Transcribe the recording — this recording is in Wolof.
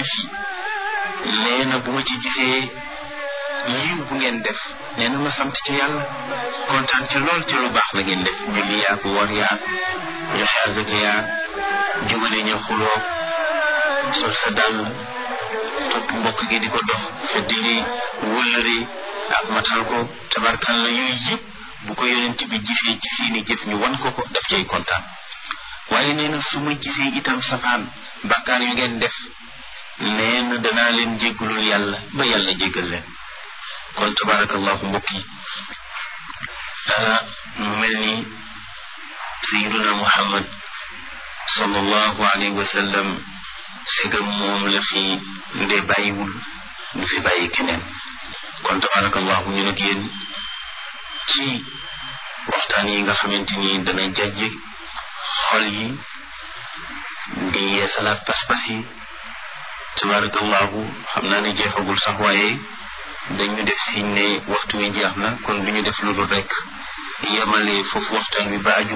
jëf yi nee na bu ma ci gisee yiw bu ngeen def nee na ma sant ci yàlla kontaan ci lool ci lu baax la ngeen def julli yaag woor yaag joxe azaka yaag jubale ñu xuloo sol sa dàll topp mbokk gi di ko dox feddili wëllëri ak matal ko tabarkal la yooyu yëpp bu ko yonent bi gisee ci seeni jëf ñu wan ko ko daf cay kontaan waaye nee na su ma gisee itam safaan bàkkaar yu ngeen def nee na danaa leen jéggalul yàlla ba yàlla jéggal leen kon tabarakallahu mbokk yi mu mel ni sayiduna muhammad sallallahu alayhi wa sallam segam moom la fi nde bàyyiwul du fi bàyyi keneen kon tabarakallahu ñu nag yéen ci waxtaan yi nga xamante ni dana jajje xol yi di yeesalaat pas-pas yi tabarakallahu xam naa ne jeexagul sax waaye dañu def siñ ne waxtu wi jeex na kon du ñu def lu dul rek yemale foofu waxtaan wi ba aju